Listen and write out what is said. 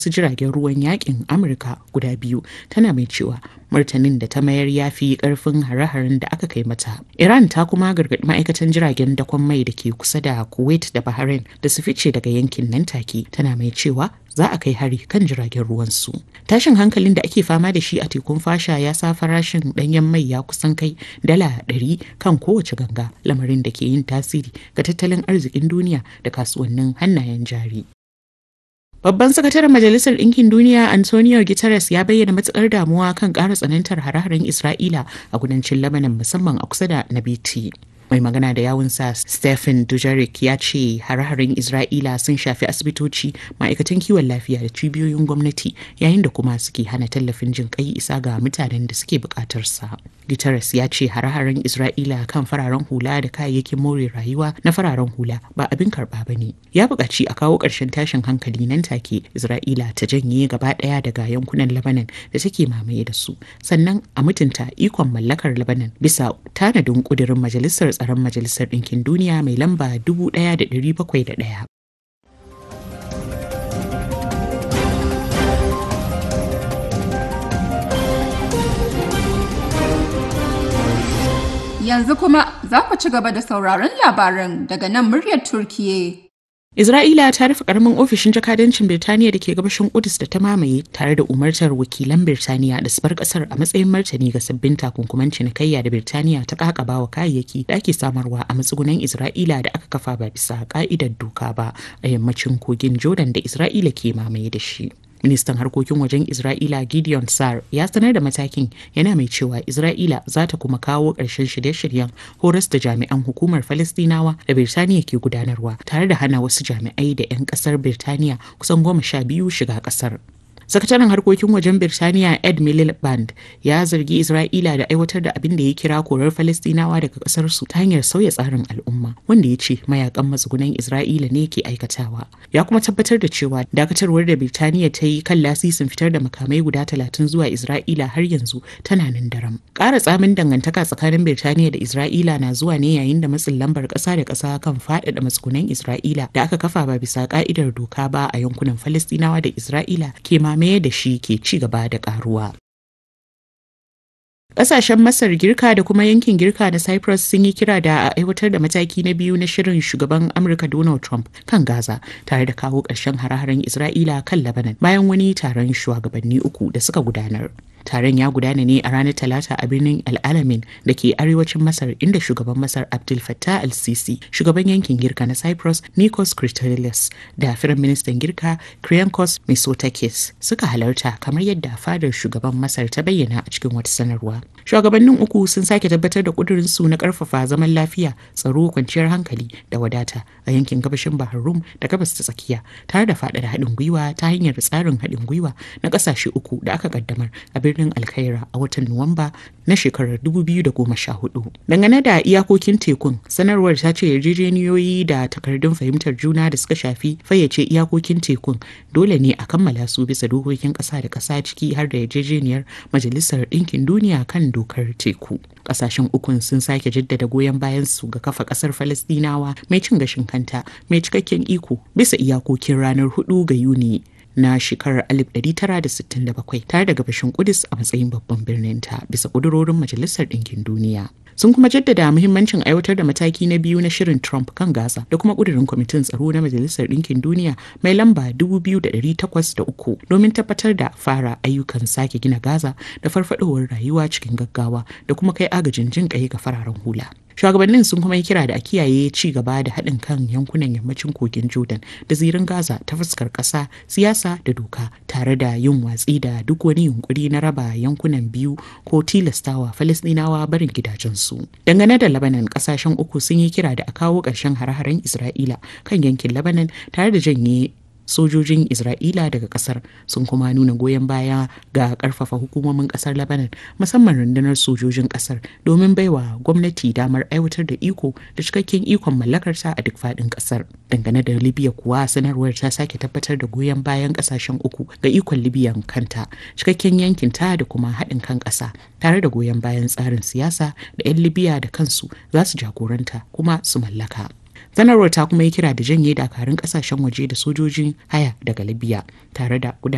su jiragen ruwan yakin amurka guda biyu tana mai cewa martanin da ta mayar ya fi karfin hare-haren da aka kai mata iran ta kuma gargaɗi ma'aikatan jiragen dakon mai da ke kusa da kuwait da bahrain da su fice daga yankin nan take tana mai cewa za a kai hari kan jiragen ruwansu tashin hankalin da ake fama da shi a tekun fasha ya sa farashin ɗanyen mai ya kusan kai dala ɗari kan kowace ganga lamarin da ke yin tasiri ga tattalin arzikin duniya da kasuwannin hannayen jari Babban sakataren Majalisar Ɗinkin Duniya Antonio Guterres ya bayyana matukar damuwa kan ƙara tsanantar hare-haren Isra'ila a kudancin Lebanon musamman a kusa da Nabiti. mai magana da yawunsa stephen dujarric ya ce hare-haren isra'ila sun shafi asibitoci ma'aikatan kiwon lafiya da cibiyoyin gwamnati yayin da kuma suke hana tallafin jin kai isa ga mutanen da suke bukatar sa guterres ya ce hare-haren isra'ila kan fararen hula da kayayyakin more rayuwa na fararen hula ba abin karba ba ne ya buƙaci a kawo ƙarshen tashin hankali nan take isra'ila ta janye gaba ɗaya daga yankunan lebanon da take mamaye da su sannan a mutunta ikon mallakar lebanon bisa tanadin ƙudurin majalisar tsaron Majalisar Ɗinkin Duniya mai lamba 1701. Yanzu kuma za ku ci gaba da sauraron labaran daga nan muryar Turkiye. Isra'ila ta rufe karamin ofishin jakadancin Birtaniya da ke gabashin Kudus da ta mamaye tare da umartar wakilan Birtaniya da su bar kasar a matsayin martani ga sabbin takunkuman cinikayya da Birtaniya ta kakaba wa kayayyaki da ake samarwa a matsugunan Isra'ila da aka kafa ba bisa ka'idar doka ba a yammacin kogin Jordan da Isra'ila ke mamaye da shi. ministan harkokin wajen isra'ila gideon sar ya sanar da matakin yana mai cewa isra'ila za ta kuma kawo ƙarshen shirye-shiryen horas da jami'an hukumar falastinawa da birtaniya ke gudanarwa tare da hana wasu jami'ai da 'yan ƙasar birtaniya kusan goma sha biyu shiga ƙasar sakataren harkokin wajen birtaniya ed miliband ya zargi isra'ila da aiwatar da abin da ya kira korar falastinawa daga kasar su ta hanyar sauya tsarin al'umma wanda ya ce mayakan matsugunan isra'ila ne ke aikatawa ya kuma tabbatar da cewa dakatarwar da birtaniya ta yi kan lasisin fitar da makamai guda talatin zuwa isra'ila har yanzu tana nan daram ƙara tsamin dangantaka tsakanin birtaniya da isra'ila na zuwa ne yayin da matsin lambar ƙasa da ƙasa kan faɗaɗa matsugunan isra'ila da aka kafa ba bisa ƙa'idar doka ba a yankunan falastinawa da isra'ila ke mamaye mamaye da shi ke ci gaba da karuwa. Ƙasashen Masar Girka da kuma yankin Girka na Cyprus sun yi kira da a aiwatar da mataki na biyu na shirin shugaban Amurka Donald Trump kan Gaza tare da kawo ƙarshen hare-haren Isra'ila kan Lebanon bayan wani taron shugabanni uku da suka gudanar. Taron ya gudana ne a ranar Talata a birnin Al-Alamin da ke arewacin Masar inda shugaban Masar Abdul Fattah al-Sisi, shugaban yankin Girka na Cyprus Nikos Christodoulos da Firan Ministan Girka Kyriakos Mitsotakis suka halarta kamar yadda fadar shugaban Masar ta bayyana a cikin wata sanarwa. Shugabannin uku sun sake tabbatar da kudurinsu na karfafa zaman lafiya, tsaro, kwanciyar hankali da wadata a yankin gabashin Bahar Rum da gabas ta tsakiya tare da faɗaɗa haɗin gwiwa ta hanyar tsarin haɗin gwiwa na ƙasashe uku da aka kaddamar a birnin Alkhaira a watan Nuwamba na shekarar 2014. Dangane da iyakokin tekun, sanarwar ta ce yarjejeniyoyi da takardun fahimtar juna da suka shafi fayyace iyakokin tekun dole ne a kammala su bisa dokokin ƙasa da ƙasa ciki har da yarjejeniyar Majalisar Ɗinkin Duniya kan dokar teku. Ƙasashen ukun sun sake jaddada goyon bayan su ga kafa ƙasar Falastinawa mai cin gashin kanta mai cikakken iko bisa iyakokin ranar 4 ga Yuni na shekarar 1967 tare da gabashin Kudus a matsayin babban birnin ta bisa ƙudurorin Majalisar Ɗinkin Duniya. Sun kuma jaddada muhimmancin aiwatar da mataki na biyu na shirin Trump kan Gaza da kuma ƙudurin kwamitin tsaro na Majalisar Ɗinkin Duniya mai lamba 2803 domin tabbatar da fara ayyukan sake gina Gaza da farfadowar rayuwa cikin gaggawa da kuma kai agajin jin ƙai ga fararen hula. shugabannin sun kuma yi kira da a kiyaye ci gaba da haɗin kan yankunan yammacin kogin jordan da zirin gaza ta fuskar ƙasa siyasa da doka tare da yin watsi da duk wani yunkuri na raba yankunan biyu ko tilastawa falastinawa barin gidajensu dangane da labanan ƙasashen uku sun yi kira da a kawo ƙarshen hare-haren isra'ila kan yankin labanan tare da janye sojojin Isra'ila daga kasar sun kuma nuna goyon baya ga karfafa hukumomin kasar Lebanon musamman rundunar sojojin kasar domin baiwa gwamnati damar aiwatar da iko da cikakken ikon mallakarsa a duk faɗin kasar. Dangane da Libya kuwa sanarwar ta sake tabbatar da goyon bayan kasashen uku ga ikon Libyan kanta, cikakken yankin ta da kuma haɗin kan ƙasa tare da goyon bayan tsarin siyasa da 'yan Libya da kansu za su jagoranta kuma su mallaka. sanarwar ta kuma yi kira da janye dakarun kasashen waje da sojojin haya daga libya tare da